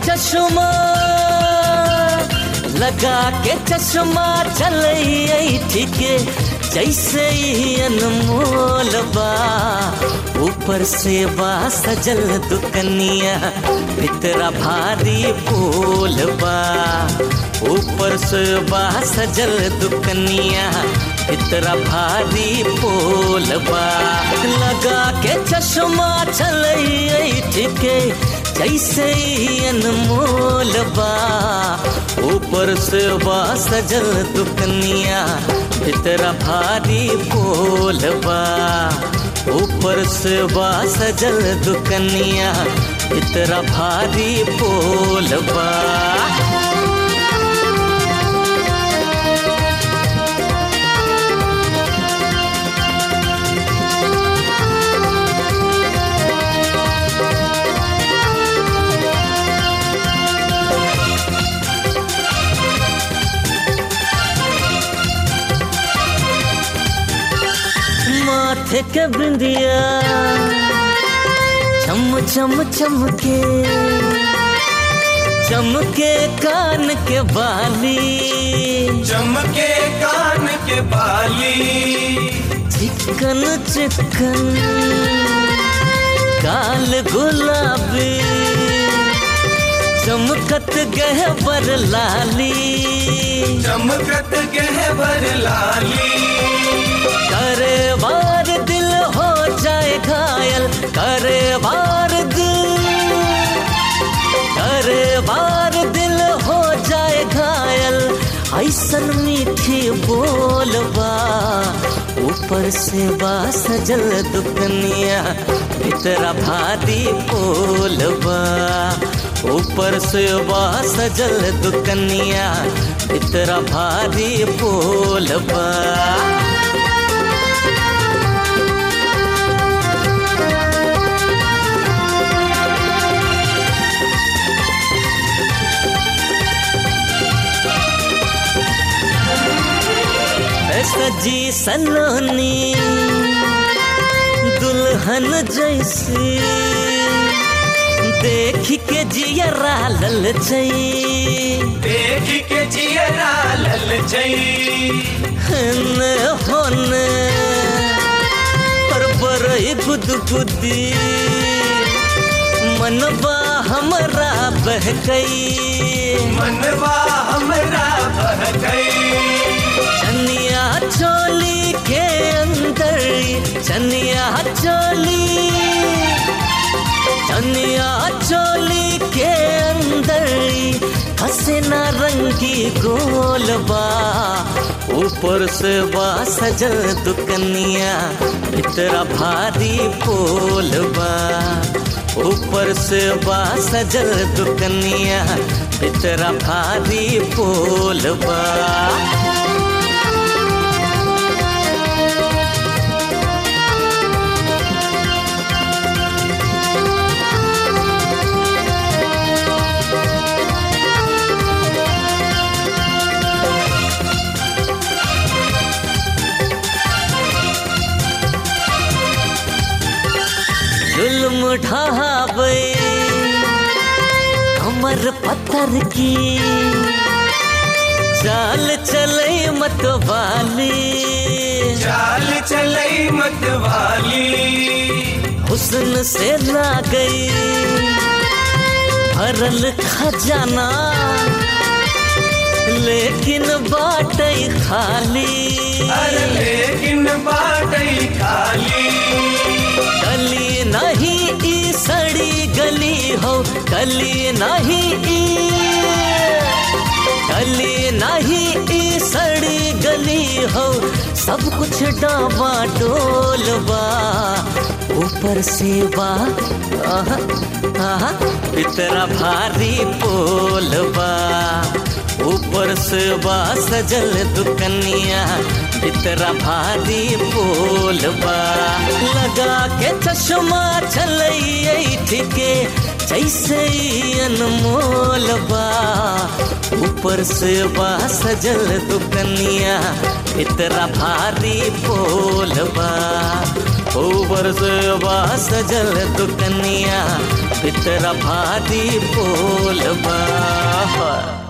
चश्मा लगा के चश्मा चलई ठीके जैसे ही अनमोल बा ऊपर से बा सजल दुकनिया भीतरा भारी फूल बा ऊपर से बा सजल दुकनिया भीतरा भारी फूल बा लगा के चश्मा चलई ठीके जैसे ही अनमोल बा ऊपर से बा सजल दुकनिया भीतरा भारी फूल बा ऊपर से बा सजल दुकनिया भीतरा भारी फूल बा माथे के बिंदिया चम चम चमके चमके कान के बाली चमके कान के बाली चिकन चिकन काल गुलाबी चमकत गहबर लाली चमकत गहबर लाली करे बार दिल हो जाए घायल करे बार दिल करे बार दिल हो जाए घायल ऐसन मीठी बोलबा ऊपर से बा सजल दुकनिया भीतरा भारी बोलबा ऊपर से बा सजल दुकनिया भीतरा भारी बोलबा सजी सलोनी दुल्हन जैसी देख के जियरा लल देख के जियरा लल हन होन पर बरई गुदगुदी मनबा हमरा बह गई मनवा हमरा बह गई चनिया चोली के अंदर चनिया चोली चनिया चोली के अंदर हसीना रंगी गोलबा ऊपर से बा सजल दुकनिया भीतरा भारी पोलबा ऊपर से बा सजल दुकनिया भीतरा भारी पोलबा जुल्म ढहावे कमर पत्थर की चाल चले मत वाली चाल चलई मत वाली हुस्न से ला गई भरल खजाना लेकिन बाटे खाली अरे लेकिन बाटई खाली गली नहीं ई सड़ी गली हो गली नहीं ई गली नहीं ई सड़ी गली हो सब कुछ डाबा डोलबा ऊपर से बा आहा, आहा, इतना भारी पोलबा ऊपर से बा सजल दुकनिया इतना भारी पोलबा लगा के चश्मा चलई ठीके जैसे ही अनमोल बा ऊपर से बा सजल दुकनिया इतना भारी पोल बा ऊपर से बा सजल दुकनिया पितरा भादी बोल बा